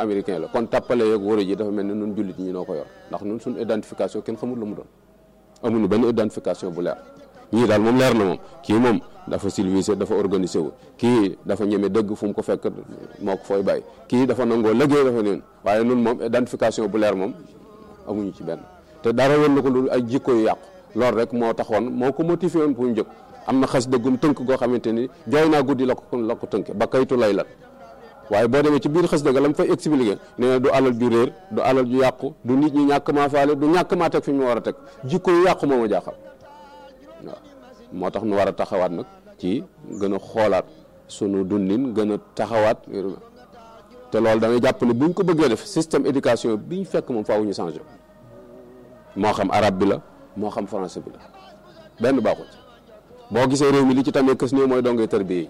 américain la kon tàppale yeeg wóor ji dafa mel ni nun jullit ñi noo ko yor ndax nun suñu identification kenn xamul lu mu doon amuñu benn identification bu leer ñii daal moom leer na moom kii moom dafa civilisé dafa organisé wu kii dafa ñeme dëgg fu mu ko fekk moo ko fooy bàyyi kii dafa nangoo liggéey dafa neen waaye nun moom identification bu leer moom amuñu ci benn te dara woon na ko loolu ay jikko yu yàqu loolu rek moo taxoon moo ko motivé woon pour ñu jóg am na xas dëggum tënk goo xamante ni jooy naa guddi la ko la ko tënk ba kaytu lay lat waaye boo demee ci biir xas dëgg la mu fay expliqué nee na du alal ju réer du alal ju yàqu du nit ñi ñàkk maa faale du ñàkk maa teg fi ñu war a teg jikko yu yàqu moo ma jaaxal waaw moo tax nu war a taxawaat nag ci gën a xoolaat sunu dundin gën a taxawaat te loolu da ngay jàpp ne buñ ko bëggee def système éducation bi ñu fekk moom faaw ñu changé moo xam arabe bi la moo xam français bi la benn baaxul ci boo gisee réew mi li ci tamee kës néew mooy dongee tërbiye yi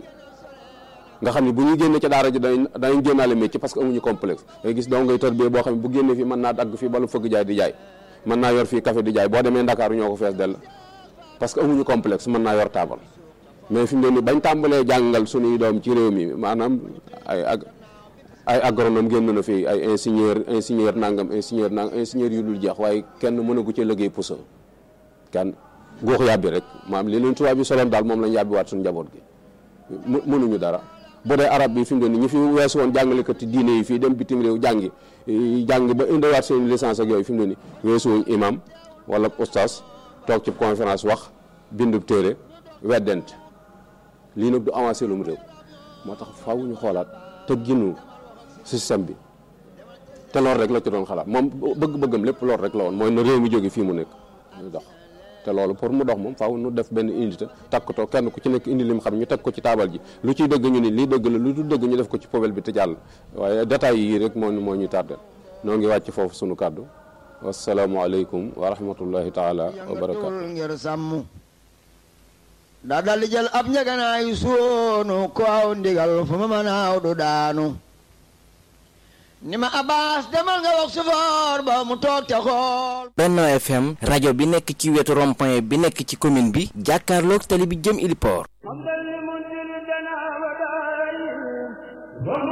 nga xam ne bu ñuy génne ca daara ji dañ dañu génnaale métier parce que amuñu complexe ngay gis dongay tërbiye boo xam ne bu génnee fii mën naa dagg fii balu fëgg jaay di jaay mën naa yor fii café di jaay boo demee Ndakaaru ñoo ko fees dell parce que amuñu complexe mën naa yor taabal mais fi mu ne nii bañ tàmbalee jàngal suñuy doom ci réew mi maanaam ay ag ay agronome génn na fi ay ingénieur ingénieur nangam ingénieur nangam ingénieur yu dul jeex waaye kenn mënagu ci liggéey pusa kenn góox yàbbi rek maam li leen tubaab yi soloon daal moom lañ yàbbi waat suñu njaboot gi mënuñu dara bu dee arab bi fi mu ne nii ñi fi weesu woon jàngalekat diine yi fii dem bitim réew jàngi jàng ba indiwaat seen licence ak yooyu fi mu ne nii weesu wuñ imam wala oustaz toog ci conférence wax bindub téere weddent lii nag du avancé lu mu réew moo tax faaw ñu xoolaat te ginu système bi te loolu rek la ci doon xalaat moom bëgg-bëggam lépp loolu rek la woon mooy na réew mi jóge fii mu nekk ñu dox te loolu pour mu dox moom faaw nu def benn unité takkatoo kenn ku ci nekk indi lim xam ñu teg ko ci taabal ji lu ciy dëgg ñu ni lii dëgg la lu du dëgg ñu def ko ci poubelle bi te jàll waaye détails yi rek moo moo ñu tardé noo ngi wàcc foofu sunu kàddu wasalaamualeykum wa rahmatullahi taala wa barakaatu ngir sàmm daa dal di jël ab ñeganaayu soonu ko aw ndigal fu ma mën aaw du daanu ni ma abbas demal nga wax sufoor ba mu toog te xool Benno FM rajo bi nekk ci wetu rond-point bi nekk ci commune bi jàkkaarloog tali bi jëm Iliport